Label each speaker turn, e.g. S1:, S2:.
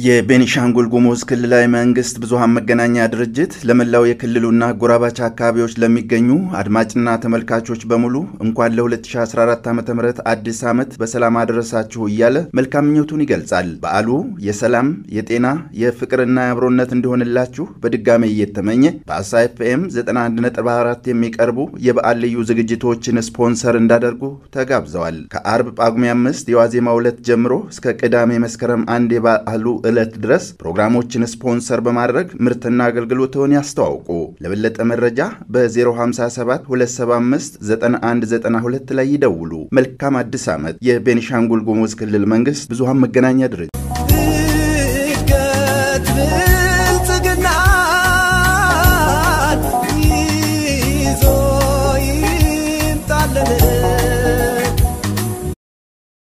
S1: የቤኒሻንጉል ጉሙዝ ክልላዊ መንግስት ብዙሃን መገናኛ ድርጅት ለመላው የክልሉና ጎራባች አካባቢዎች ለሚገኙ አድማጭና ተመልካቾች በሙሉ እንኳን ለ2014 ዓ ም አዲስ ዓመት በሰላም አደረሳችሁ እያለ መልካም ምኞቱን ይገልጻል። በዓሉ የሰላም የጤና የፍቅርና የአብሮነት እንዲሆንላችሁ በድጋሜ እየተመኘ በአሳ ኤፍኤም 91.4 የሚቀርቡ የበዓል ልዩ ዝግጅቶችን ስፖንሰር እንዳደርጉ ተጋብዘዋል። ከአርብ ጳጉሜ አምስት የዋዜማ ዕለት ጀምሮ እስከ ቅዳሜ መስከረም አንድ የበዓሉ ዕለት ድረስ ፕሮግራሞችን ስፖንሰር በማድረግ ምርትና አገልግሎትን ያስተዋውቁ። ለበለጠ መረጃ በ057 275 9192 ላይ ይደውሉ። መልካም አዲስ ዓመት። የቤኒሻንጉል ጉሙዝ ክልል መንግስት ብዙሃን መገናኛ ድርጅት